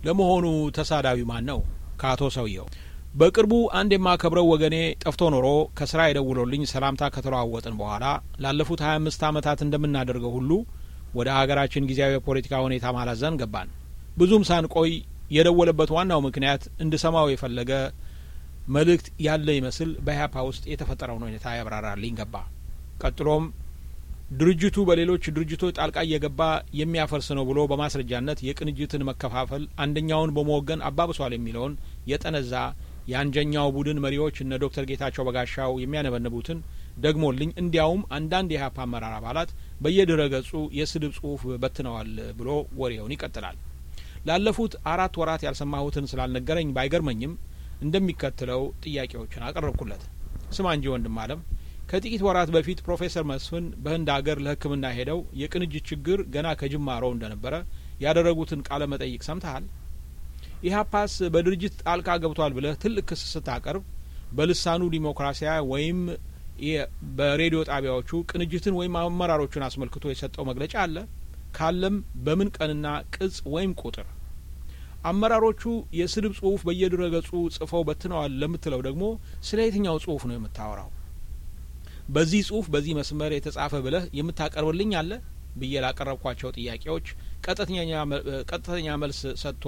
ለመሆኑ ተሳዳቢ ማን ነው? ከአቶ ሰውየው በቅርቡ አንድ የማከብረው ወገኔ ጠፍቶ ኖሮ ከስራ የደውሎልኝ ሰላምታ ከተለዋወጥን በኋላ ላለፉት ሀያ አምስት ዓመታት እንደምናደርገው ሁሉ ወደ ሀገራችን ጊዜያዊ የፖለቲካ ሁኔታ ማላዘን ገባን። ብዙም ሳንቆይ የደወለበት ዋናው ምክንያት እንድሰማው የፈለገ መልእክት ያለ ይመስል በኢህአፓ ውስጥ የተፈጠረውን ሁኔታ ያብራራልኝ ገባ። ቀጥሎም ድርጅቱ በሌሎች ድርጅቶች ጣልቃ እየገባ የሚያፈርስ ነው ብሎ በማስረጃነት የቅንጅትን መከፋፈል አንደኛውን በመወገን አባብሷል የሚለውን የጠነዛ የአንጀኛው ቡድን መሪዎች እነ ዶክተር ጌታቸው በጋሻው የሚያነበንቡትን ደግሞልኝ እንዲያውም አንዳንድ የኢህአፓ አመራር አባላት በየድረ ገጹ የስድብ ጽሁፍ በትነዋል ብሎ ወሬውን ይቀጥላል። ላለፉት አራት ወራት ያልሰማሁትን ስላልነገረኝ ባይገርመኝም እንደሚከተለው ጥያቄዎችን አቀረብኩለት። ስማ እንጂ ወንድም አለም ከጥቂት ወራት በፊት ፕሮፌሰር መስፍን በህንድ ሀገር ለሕክምና ሄደው የቅንጅት ችግር ገና ከጅማሮው እንደነበረ ያደረጉትን ቃለ መጠይቅ ሰምተሃል? ኢህአፓስ በድርጅት ጣልቃ ገብቷል ብለህ ትልቅ ክስ ስታቀርብ በልሳኑ ዲሞክራሲያ ወይም በሬዲዮ ጣቢያዎቹ ቅንጅትን ወይም አመራሮቹን አስመልክቶ የሰጠው መግለጫ አለ? ካለም በምን ቀንና ቅጽ ወይም ቁጥር? አመራሮቹ የስድብ ጽሁፍ በየድረ ገጹ ጽፈው በትነዋል ለምትለው ደግሞ ስለ የትኛው ጽሁፍ ነው የምታወራው? በዚህ ጽሁፍ በዚህ መስመር የተጻፈ ብለህ የምታቀርብልኝ አለ ብዬ ላቀረብኳቸው ጥያቄዎች ቀጥተኛ መልስ ሰጥቶ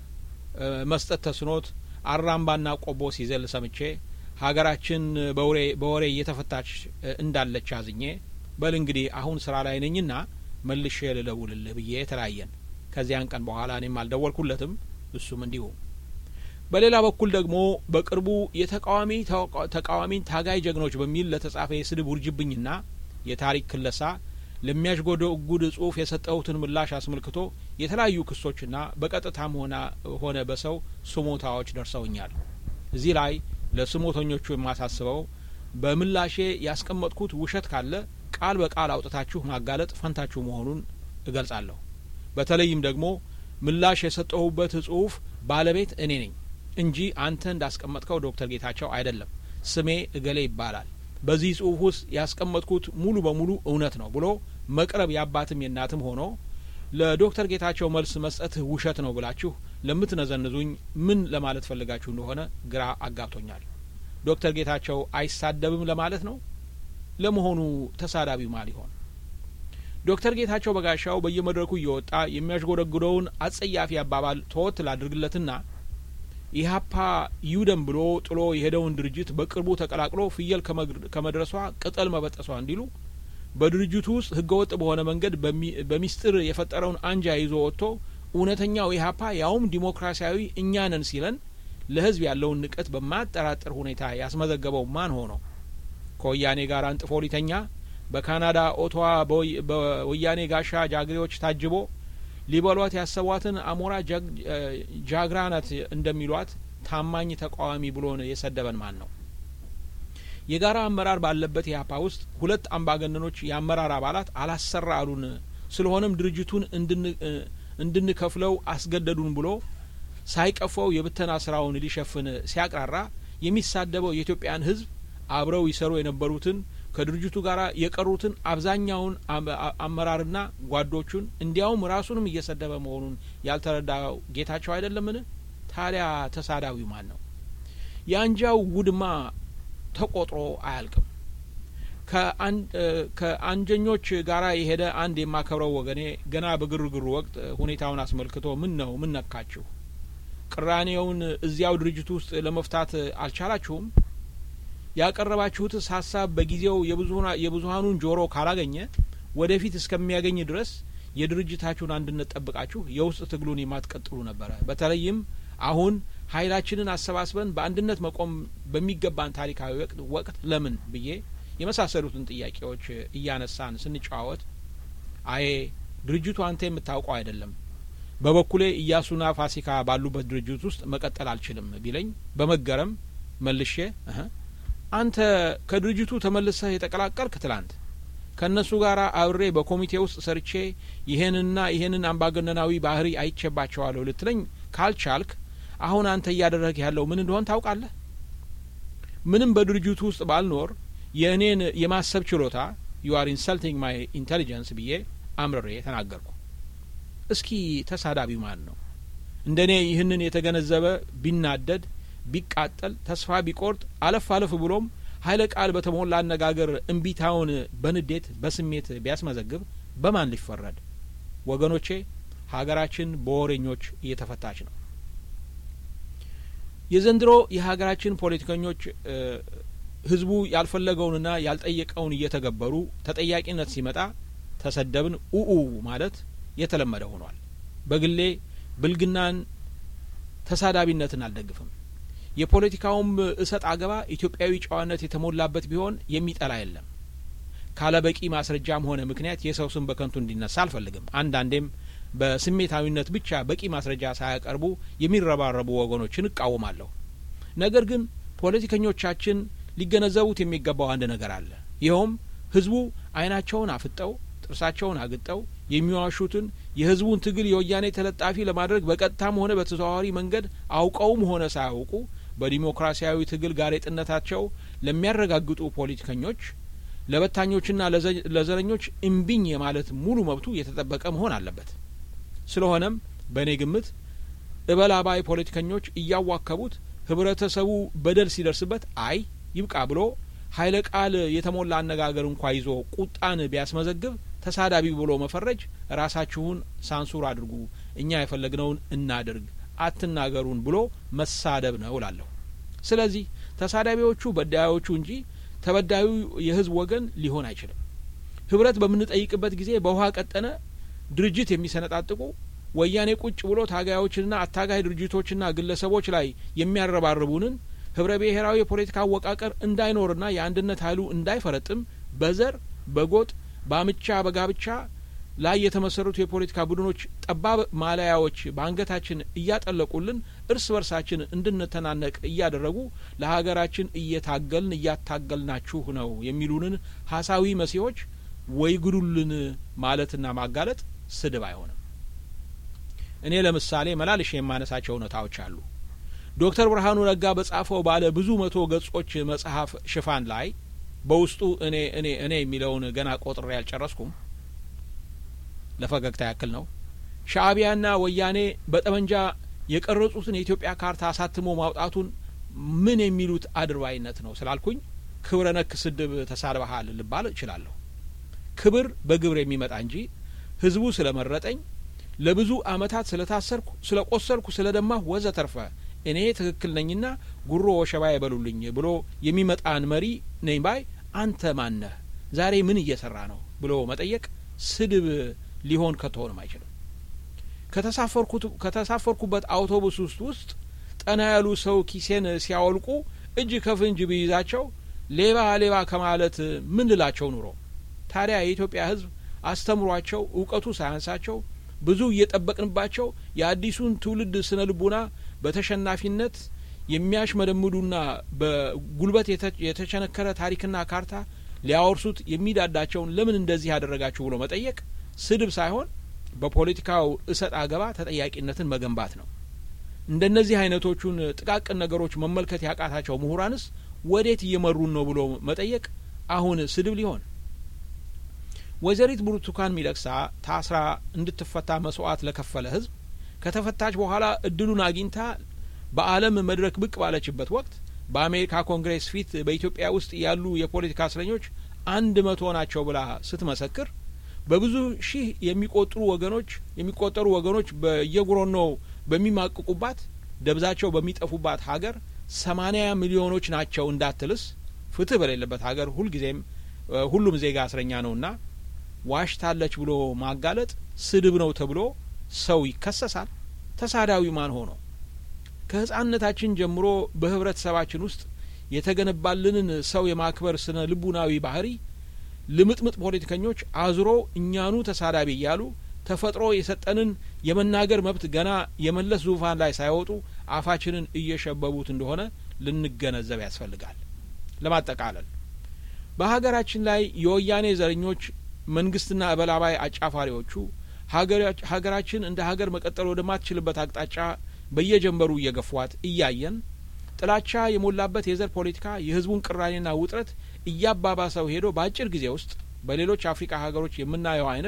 መስጠት ተስኖት አራምባና ቆቦ ሲዘል ሰምቼ ሀገራችን በወሬ እየተፈታች እንዳለች አዝኜ በል እንግዲህ አሁን ስራ ላይ ነኝና መልሼ ልደውልልህ ብዬ ተለያየን። ከዚያን ቀን በኋላ እኔም አልደወልኩለትም፣ እሱም እንዲሁ። በሌላ በኩል ደግሞ በቅርቡ የተቃዋሚ ተቃዋሚን ታጋይ ጀግኖች በሚል ለተጻፈ የስድብ ውርጅብኝና የታሪክ ክለሳ ለሚያሽጎደጉድ ጽሁፍ የሰጠሁትን ምላሽ አስመልክቶ የተለያዩ ክሶችና በቀጥታም ሆነ በሰው ስሞታዎች ደርሰውኛል። እዚህ ላይ ለስሞተኞቹ የማሳስበው በምላሼ ያስቀመጥኩት ውሸት ካለ ቃል በቃል አውጥታችሁ ማጋለጥ ፈንታችሁ መሆኑን እገልጻለሁ። በተለይም ደግሞ ምላሽ የሰጠሁበት ጽሁፍ ባለቤት እኔ ነኝ እንጂ አንተ እንዳስቀመጥከው ዶክተር ጌታቸው አይደለም። ስሜ እገሌ ይባላል። በዚህ ጽሁፍ ውስጥ ያስቀመጥኩት ሙሉ በሙሉ እውነት ነው ብሎ መቅረብ የአባትም የእናትም ሆኖ ለዶክተር ጌታቸው መልስ መስጠትህ ውሸት ነው ብላችሁ ለምትነዘንዙኝ ምን ለማለት ፈልጋችሁ እንደሆነ ግራ አጋብቶኛል። ዶክተር ጌታቸው አይሳደብም ለማለት ነው? ለመሆኑ ተሳዳቢው ማን ሊሆን? ዶክተር ጌታቸው በጋሻው በየመድረኩ እየወጣ የሚያሽጎደጉደውን አጸያፊ አባባል ተወት ላድርግለትና ኢህአፓ ይውደም ብሎ ጥሎ የሄደውን ድርጅት በቅርቡ ተቀላቅሎ ፍየል ከመድረሷ ቅጠል መበጠሷ እንዲሉ በድርጅቱ ውስጥ ህገወጥ በሆነ መንገድ በሚስጥር የፈጠረውን አንጃ ይዞ ወጥቶ እውነተኛው ኢህአፓ ያውም ዲሞክራሲያዊ እኛ ነን ሲለን ለህዝብ ያለውን ንቀት በማያጠራጥር ሁኔታ ያስመዘገበው ማን ሆኖ ከወያኔ ጋር አንጥፎ ሊተኛ በካናዳ ኦቶዋ በወያኔ ጋሻ ጃግሬዎች ታጅቦ ሊበሏት ያሰቧትን አሞራ ጃግራ ናት እንደሚሏት ታማኝ ተቃዋሚ ብሎን የሰደበን ማን ነው? የጋራ አመራር ባለበት ኢህአፓ ውስጥ ሁለት አምባገነኖች የአመራር አባላት አላሰራ አሉን፣ ስለሆነም ድርጅቱን እንድንከፍለው አስገደዱን ብሎ ሳይቀፈው የብተና ስራውን ሊሸፍን ሲያቅራራ የሚሳደበው የኢትዮጵያን ህዝብ አብረው ይሰሩ የነበሩትን ከድርጅቱ ጋር የቀሩትን አብዛኛውን አመራርና ጓዶቹን እንዲያውም ራሱንም እየሰደበ መሆኑን ያልተረዳው ጌታቸው አይደለምን? ታዲያ ተሳዳዊው ማን ነው? የአንጃው ውድማ ተቆጥሮ አያልቅም። ከአንጀኞች ጋራ የሄደ አንድ የማከብረው ወገኔ ገና በግርግሩ ወቅት ሁኔታውን አስመልክቶ ምን ነው ምን ነካችሁ? ቅራኔውን እዚያው ድርጅቱ ውስጥ ለመፍታት አልቻላችሁም? ያቀረባችሁትስ ሀሳብ በጊዜው የብዙሀኑን ጆሮ ካላገኘ ወደፊት እስከሚያገኝ ድረስ የድርጅታችሁን አንድነት ጠብቃችሁ የውስጥ ትግሉን የማትቀጥሉ ነበረ። በተለይም አሁን ኃይላችንን አሰባስበን በአንድነት መቆም በሚገባን ታሪካዊ ወቅት ለምን ብዬ የመሳሰሉትን ጥያቄዎች እያነሳን ስንጨዋወት አዬ ድርጅቱ አንተ የምታውቀው አይደለም፣ በበኩሌ እያሱና ፋሲካ ባሉበት ድርጅት ውስጥ መቀጠል አልችልም ቢለኝ በመገረም መልሼ አንተ ከድርጅቱ ተመልሰህ የተቀላቀልክ ትላንት ከእነሱ ጋር አብሬ በኮሚቴ ውስጥ ሰርቼ ይሄንና ይሄንን አምባገነናዊ ባህሪ አይቼባቸዋለሁ ልትለኝ ካልቻልክ አሁን አንተ እያደረግ ያለው ምን እንደሆን ታውቃለህ? ምንም በድርጅቱ ውስጥ ባልኖር የእኔን የማሰብ ችሎታ ዩ አር ኢንሰልቲንግ ማይ ኢንቴሊጀንስ ብዬ አምርሬ ተናገርኩ። እስኪ ተሳዳቢው ማን ነው? እንደ እኔ ይህንን የተገነዘበ ቢናደድ፣ ቢቃጠል፣ ተስፋ ቢቆርጥ፣ አለፍ አለፍ ብሎም ኃይለ ቃል በተሞላ አነጋገር እምቢታውን በንዴት በስሜት ቢያስመዘግብ በማን ሊፈረድ? ወገኖቼ ሀገራችን በወሬኞች እየተፈታች ነው። የዘንድሮ የሀገራችን ፖለቲከኞች ህዝቡ ያልፈለገውንና ያልጠየቀውን እየተገበሩ ተጠያቂነት ሲመጣ ተሰደብን ኡኡ ማለት የተለመደ ሆኗል። በግሌ ብልግናን፣ ተሳዳቢነትን አልደግፍም። የፖለቲካውም እሰጥ አገባ ኢትዮጵያዊ ጨዋነት የተሞላበት ቢሆን የሚጠላ የለም። ካለ በቂ ማስረጃም ሆነ ምክንያት የሰው ስም በከንቱ እንዲነሳ አልፈልግም። አንዳንዴም በስሜታዊነት ብቻ በቂ ማስረጃ ሳያቀርቡ የሚረባረቡ ወገኖችን እቃወማለሁ። ነገር ግን ፖለቲከኞቻችን ሊገነዘቡት የሚገባው አንድ ነገር አለ። ይኸውም ህዝቡ አይናቸውን አፍጠው ጥርሳቸውን አግጠው የሚዋሹትን የህዝቡን ትግል የወያኔ ተለጣፊ ለማድረግ በቀጥታም ሆነ በተዘዋዋሪ መንገድ አውቀውም ሆነ ሳያውቁ በዲሞክራሲያዊ ትግል ጋሬጥነታቸው ለሚያረጋግጡ ፖለቲከኞች ለበታኞችና ለዘረኞች እምቢኝ የማለት ሙሉ መብቱ የተጠበቀ መሆን አለበት። ስለሆነም በእኔ ግምት እበላባይ ፖለቲከኞች እያዋከቡት ህብረተሰቡ በደል ሲደርስበት አይ ይብቃ ብሎ ኃይለ ቃል የተሞላ አነጋገር እንኳ ይዞ ቁጣን ቢያስመዘግብ ተሳዳቢ ብሎ መፈረጅ ራሳችሁን ሳንሱር አድርጉ፣ እኛ የፈለግነውን እናድርግ፣ አትናገሩን ብሎ መሳደብ ነው እላለሁ። ስለዚህ ተሳዳቢዎቹ በዳዮቹ እንጂ ተበዳዩ የህዝብ ወገን ሊሆን አይችልም። ህብረት በምንጠይቅበት ጊዜ በውሃ ቀጠነ ድርጅት የሚሰነጣጥቁ ወያኔ ቁጭ ብሎ ታጋዮችንና አታጋይ ድርጅቶችና ግለሰቦች ላይ የሚያረባርቡንን ህብረ ብሔራዊ የፖለቲካ አወቃቀር እንዳይኖርና የአንድነት ኃይሉ እንዳይፈረጥም በዘር በጎጥ በአምቻ በጋብቻ ላይ የተመሰረቱ የፖለቲካ ቡድኖች ጠባብ ማለያዎች በአንገታችን እያጠለቁልን እርስ በርሳችን እንድንተናነቅ እያደረጉ ለሀገራችን እየታገልን እያታገልናችሁ ነው የሚሉንን ሀሳዊ መሲሆች ወይ ግዱልን ማለትና ማጋለጥ ስድብ አይሆንም። እኔ ለምሳሌ መላልሽ የማነሳቸው እውነታዎች አሉ። ዶክተር ብርሃኑ ነጋ በጻፈው ባለ ብዙ መቶ ገጾች መጽሐፍ ሽፋን ላይ በውስጡ እኔ እኔ እኔ የሚለውን ገና ቆጥሬ አልጨረስኩም። ለፈገግታ ያክል ነው። ሻእቢያና ወያኔ በጠመንጃ የቀረጹትን የኢትዮጵያ ካርታ አሳትሞ ማውጣቱን ምን የሚሉት አድርባይነት ነው ስላልኩኝ ክብረ ነክ ስድብ ተሳድበሃል ልባል እችላለሁ። ክብር በግብር የሚመጣ እንጂ ህዝቡ ስለመረጠኝ ለብዙ አመታት ስለታሰርኩ፣ ስለ ቆሰልኩ፣ ስለ ደማሁ ወዘተርፈ እኔ ትክክል ነኝና ጉሮ ወሸባ ይበሉልኝ ብሎ የሚመጣን መሪ ነኝ ባይ አንተ ማነህ? ዛሬ ምን እየሰራ ነው ብሎ መጠየቅ ስድብ ሊሆን ከቶሆንም አይችልም። ከተሳፈርኩበት አውቶቡስ ውስጥ ውስጥ ጠና ያሉ ሰው ኪሴን ሲያወልቁ እጅ ከፍንጅ ብይዛቸው ሌባ ሌባ ከማለት ምን ልላቸው ኑሮ? ታዲያ የኢትዮጵያ ህዝብ አስተምሯቸው እውቀቱ ሳያንሳቸው ብዙ እየጠበቅንባቸው የአዲሱን ትውልድ ስነ ልቡና በተሸናፊነት የሚያሽመደምዱና በጉልበት የተቸነከረ ታሪክና ካርታ ሊያወርሱት የሚዳዳቸውን ለምን እንደዚህ ያደረጋችሁ ብሎ መጠየቅ ስድብ ሳይሆን በፖለቲካው እሰጥ አገባ ተጠያቂነትን መገንባት ነው። እንደነዚህ አይነቶቹን ጥቃቅን ነገሮች መመልከት ያቃታቸው ምሁራንስ ወዴት እየመሩን ነው ብሎ መጠየቅ አሁን ስድብ ሊሆን? ወይዘሪት ብርቱካን ሚደቅሳ ታስራ እንድትፈታ መስዋዕት ለከፈለ ህዝብ ከተፈታች በኋላ እድሉን አግኝታ በዓለም መድረክ ብቅ ባለችበት ወቅት በአሜሪካ ኮንግሬስ ፊት በኢትዮጵያ ውስጥ ያሉ የፖለቲካ እስረኞች አንድ መቶ ናቸው ብላ ስትመሰክር በብዙ ሺህ የሚቆጠሩ ወገኖች የሚቆጠሩ ወገኖች በየጉሮኖው በሚማቅቁባት ደብዛቸው በሚጠፉባት ሀገር ሰማኒያ ሚሊዮኖች ናቸው እንዳትልስ ፍትህ በሌለበት ሀገር ሁልጊዜም ሁሉም ዜጋ እስረኛ ነውና ዋሽታለች ብሎ ማጋለጥ ስድብ ነው ተብሎ ሰው ይከሰሳል። ተሳዳዊ ማን ሆኖ? ከህጻንነታችን ጀምሮ በህብረተሰባችን ውስጥ የተገነባልንን ሰው የማክበር ስነ ልቡናዊ ባህሪ ልምጥምጥ ፖለቲከኞች አዙሮ እኛኑ ተሳዳቢ እያሉ ተፈጥሮ የሰጠንን የመናገር መብት ገና የመለስ ዙፋን ላይ ሳይወጡ አፋችንን እየሸበቡት እንደሆነ ልንገነዘብ ያስፈልጋል። ለማጠቃለል በሀገራችን ላይ የወያኔ ዘረኞች መንግስትና እበላባይ አጫፋሪዎቹ ሀገራችን እንደ ሀገር መቀጠል ወደማትችልበት አቅጣጫ በየጀንበሩ እየገፏት እያየን ጥላቻ የሞላበት የዘር ፖለቲካ የህዝቡን ቅራኔና ውጥረት እያባባሰው ሄዶ በአጭር ጊዜ ውስጥ በሌሎች አፍሪካ ሀገሮች የምናየው አይነት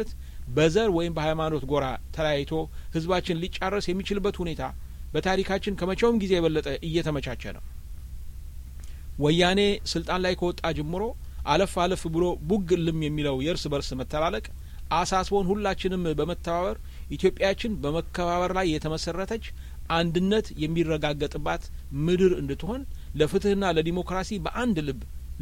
በዘር ወይም በሃይማኖት ጎራ ተለያይቶ ህዝባችን ሊጫረስ የሚችልበት ሁኔታ በታሪካችን ከመቼውም ጊዜ የበለጠ እየተመቻቸ ነው። ወያኔ ስልጣን ላይ ከወጣ ጀምሮ አለፍ አለፍ ብሎ ቡግ እልም የሚለው የእርስ በርስ መተላለቅ አሳስቦን ሁላችንም በመተባበር ኢትዮጵያችን በመከባበር ላይ የተመሰረተች አንድነት የሚረጋገጥባት ምድር እንድትሆን ለፍትህና ለዲሞክራሲ በአንድ ልብ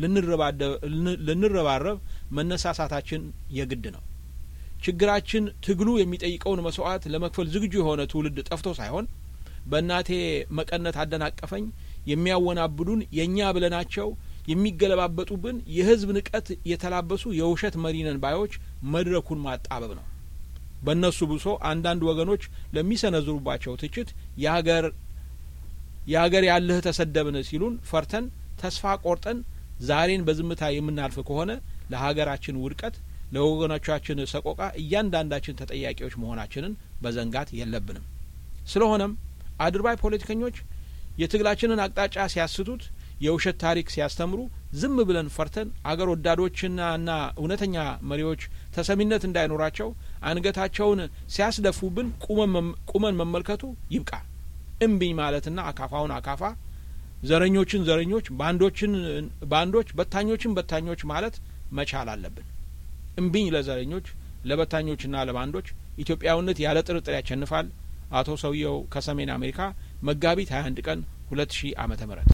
ልንረባረብ መነሳሳታችን የግድ ነው። ችግራችን ትግሉ የሚጠይቀውን መስዋዕት ለመክፈል ዝግጁ የሆነ ትውልድ ጠፍቶ ሳይሆን በእናቴ መቀነት አደናቀፈኝ የሚያወናብዱን የእኛ ብለናቸው የሚገለባበጡብን የህዝብ ንቀት የተላበሱ የውሸት መሪነን ባዮች መድረኩን ማጣበብ ነው። በእነሱ ብሶ አንዳንድ ወገኖች ለሚሰነዝሩባቸው ትችት የሀገር የሀገር ያለህ ተሰደብን ሲሉን ፈርተን ተስፋ ቆርጠን ዛሬን በዝምታ የምናልፍ ከሆነ ለሀገራችን ውድቀት ለወገኖቻችን ሰቆቃ እያንዳንዳችን ተጠያቂዎች መሆናችንን መዘንጋት የለብንም። ስለሆነም አድርባይ ፖለቲከኞች የትግላችንን አቅጣጫ ሲያስቱት፣ የውሸት ታሪክ ሲያስተምሩ ዝም ብለን ፈርተን አገር ወዳዶችና ና እውነተኛ መሪዎች ተሰሚነት እንዳይኖራቸው አንገታቸውን ሲያስደፉብን ቁመን መመልከቱ ይብቃ። እምቢኝ ማለትና አካፋውን አካፋ፣ ዘረኞችን ዘረኞች፣ ባንዶችን ባንዶች፣ በታኞችን በታኞች ማለት መቻል አለብን። እምቢኝ ለዘረኞች ለበታኞችና ለባንዶች። ኢትዮጵያዊነት ያለ ጥርጥር ያሸንፋል። አቶ ሰውየው ከሰሜን አሜሪካ መጋቢት 21 ቀን 2000 ዓመተ ምህረት